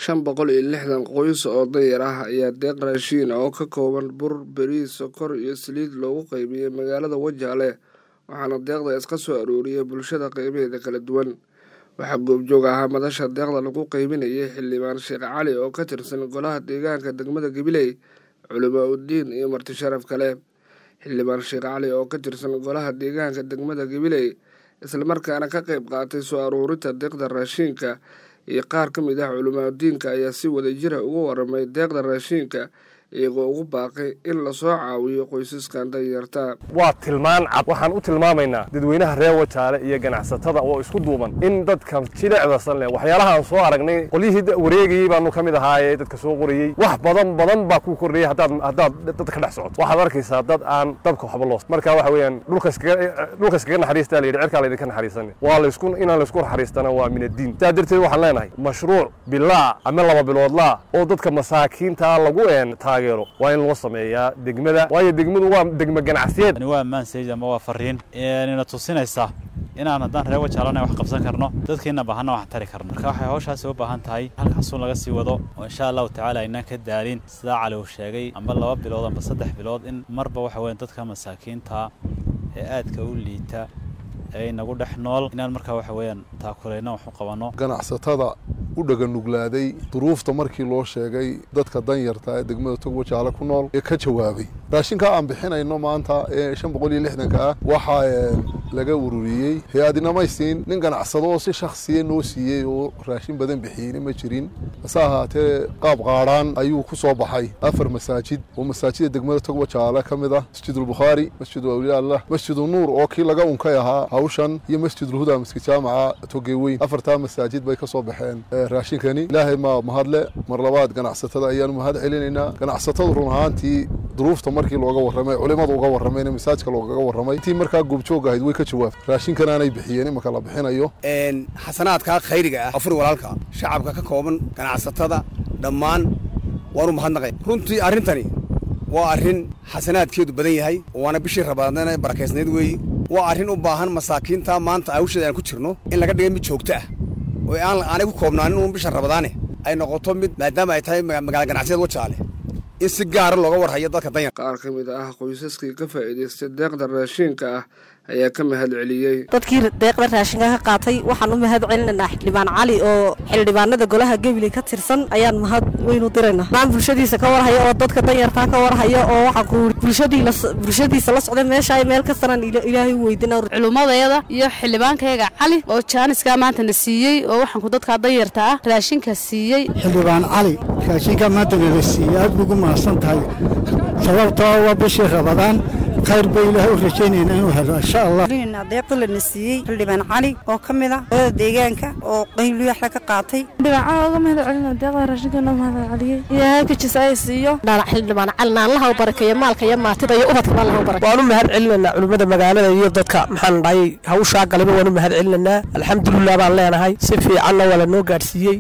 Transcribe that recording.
shan boqol iyo lixdan qoys oo danyar ah ayaa deeq raashiin oo ka kooban bur beriis sokor iyo saliid loogu qaybiyey magaalada wajaale waxaana deeqda iska soo arooriyay bulshada qeybaheeda kala duwan waxaa goobjoog ahaa madasha deeqda lagu qeybinayay xildhibaan sheekh cali oo ka tirsan golaha deegaanka degmada gabiley culimaa uddiin iyo marti sharaf kale xildhibaan sheekh cali oo ka tirsan golaha deegaanka degmada gabiley islamarkaana ka qeyb qaatay soo aruurinta deeqda raashiinka iyo qaar ka mid ah culimaadudiinka ayaa si wadajira uga waramay deeqda raashiinka iyagoo ugu baaqay in lasoo caawiyo qoysaskan danyarta waa tilmaan cad waxaan u tilmaamaynaa dadweynaha reer wajaale iyo ganacsatada oo isku duuban in dadka jilicdasan leh waxyaalaha aan soo aragnay qolyihii wareegayey baanu ka mid ahaaye dadka soo qorayey wax badan badan baa ku kordhayay haddaad haddaad dad ka dhex socoto waxaad arkaysaa dad aan dabka waxba loos marka waxa weeyaan dhulka iskaga dhulka iskaga naxariistaa la yidhi cirkaa laydinka naxariisan waa laysku inaan laysku naxariistana waa min addiin sidaa darteed waxaan leenahay mashruuc bilaa ama laba biloodlaa oo dadka masaakiinta lagu een taageero waa in loo sameeyaa degmada waayo degmadu waa degmo ganacsiyeed waa maansayj ama waa fariin ina tusinaysa inaan haddaan reer wajaalana wax qabsan karno dadkiina baahana wax tari karno marka waxay hawshaasi u baahan tahay halkaasuun laga sii wado oo insha allahu tacaala aynaan ka daalin sidaa cali uu sheegay amba laba bilood amba saddex bilood in marba waxa weyan dadka masaakiinta ee aadka u liita ee inagu dhex nool inaan markaa waxa weeyaan taakulayna wax u qabanno ganacsatada u dhaganuglaaday duruufta markii loo sheegay dadka danyarta ee degmada tog wajaale ku nool ee ka jawaabay raashinka aan bixinayno maanta ee shan boqol iyo lixdanka ah waxaa laga ururiyey hay-adinamaysiin nin ganacsado oo si shaksiya noo siiyey oo raashin badan bixiyeyna ma jirin hase ahaatee qaab qaadhaan ayuu ku soo baxay afar masaajid oo masaajida degmada tog wajaale ka mid ah masjidulbukhaari masjidu awliyaallah masjidu nuur oo kii laga unkay ahaa hawshan iyo masjidulhuda maskid jaamaca togeweyn afartaa masaajid bay ka soo baxeen raashinkani ilaahay ma mahadle mar labaad ganacsatada ayaanu mahad celinaynaa ganacsatadu run ahaantii duruufta markii looga warramay culimadu uga warramayna masaajka loogaga warramay intii markaa goobjoog ahayd way ka jawaabtay raashinkan aanay bixiyeen imaka la bixinayo xasanaadka khayriga ah afur walaalka shacabka ka kooban ganacsatada dhammaan waanu mahadnaqay runtii arrintani waa arrin xasanaadkeedu badan yahay waana bishii rabaadna barakaysnayd weeye waa arrin u baahan masaakiinta maanta hawsheeda aan ku jirno in laga dhigay mid joogto ah oo aan aanay ku koobnaanin uun bisha rabadaane ay noqoto mid maadaama ay tahay magaala ganacsiyad wajaale in si gaara looga warhayo dadka danyar qaar ka mid ah qoysaskii ka faa'iidaystay deeqda raashiinka ah ayaa ka mahad celiyey dadkii deeqda raashinka ka qaatay waxaan u mahad celinaynaa xildhibaan cali oo xildhibaanada golaha gebile ka tirsan ayaan mahad weynu diraynaa maan bulshadiisa ka warhaya oo dadka danyartaa ka warhaya oo waxaan ku bulshadiisa la socda meesha meel kastanaan ilaahay u weydina culummadayada iyo xildhibaankayaga cali oo jaaniskaa maanta na siiyey oo waxaanku dadkaa danyarta ah raashinka siiyey xildhibaan cali raashinka maanta nala siiyey aad bugu mahadsan tahay sababtoo waa bishii rabadaan khayr bay ilaahay u rajaynayna inuu helo insha allah deeqda lana siiyey xildhibaan cali oo ka mid ah olada deegaanka oo qayliyaxla ka qaatay xildhibaan cali oga mahad celina deeqda raashinka noo mahad celiyey ilaahay kajisa ay siiyo xildhibaan cali naanlaha u barakeeyo maalka iyo maatida iyo ubadka naanlaha u barakeeyo waan u mahad celinaynaa culimmada magaalada iyo dadka maxaan dhahay hawshaa galaba waan u mahad celinaynaa alxamdulilah baan leenahay si fiicanna waa la noo gaadhsiiyey